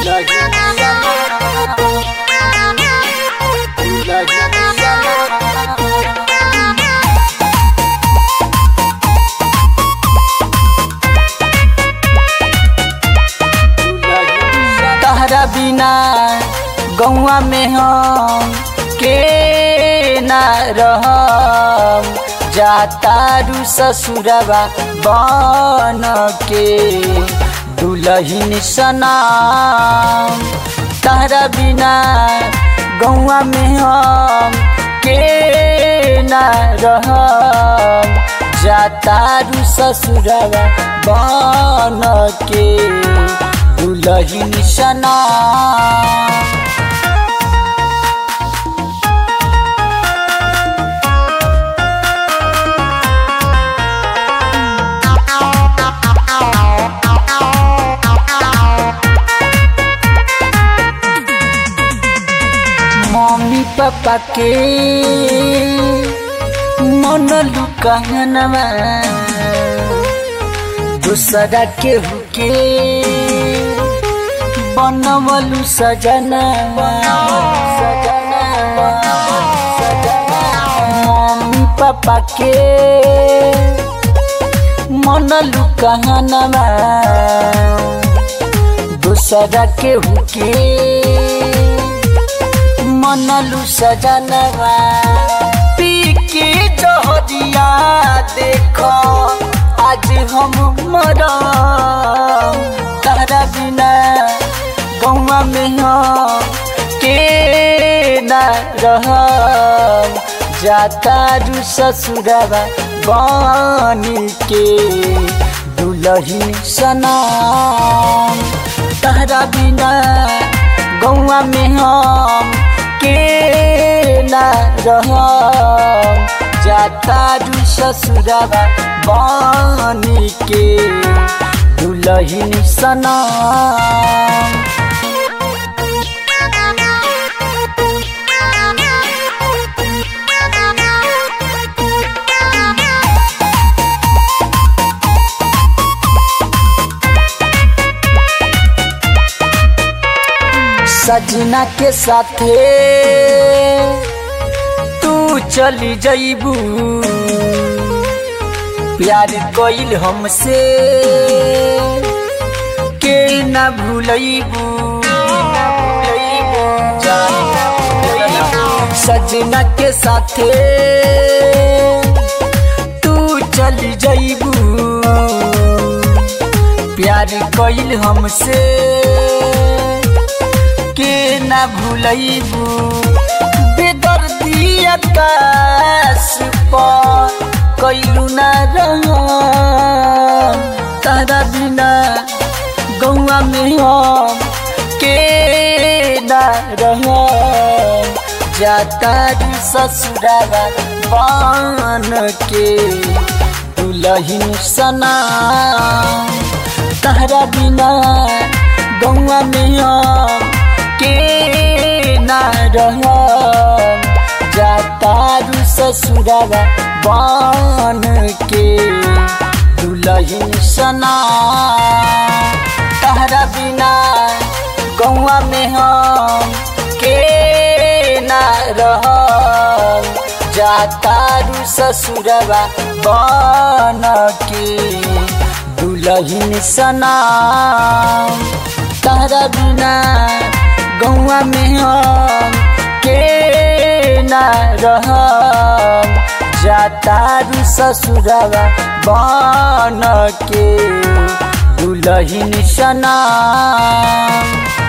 तहरा बिना गौआ में हम के ना रहम जातारू ससुरवा बन के दुलहिन सनाम तहरा बिना गौआ में हम के ना रहम जातारू ससुरवा बन के दुलहिन सनाम मम्मी पापा के मन लुकानवा दूसरा के हुके बनवलु सजनवा सजनवा सजनवा मम्मी पापा के मन लुकानवा दूसरा के हुके मनलु सजनवा पी के जहरिया देखो आज हम मरम तारा बिना गौवा में हम के ना रहम जाता रू ससुरवा बनी के दुलही सनाम तारा बिना गौवा में हम के ना रहम जाता रू ससुरवा बनी के दुलहिन सनाम सजना के साथे तू चली जईबू प्यार कइल हमसे के ना भूलैबू सजना के साथे तू चली जईबू प्यार कइल हमसे के ना भूलैबू बेदर्दी आकाश पर कैलू ना रह तारा बिना गौआ में हम के ना रह जाता रू ससुरावा बन के दुलहिन सना तारा बिना गौआ में हम के ना रह जाता रू ससुरावा बन के दुलहिन सना तहरा बिना गौआ में हम के ना रह जाता रू ससुरवा बन के दुलहिन सना तहरा बिना गौआ में हम के ना रह जाता रू ससुरवा बन के दुलहिन सना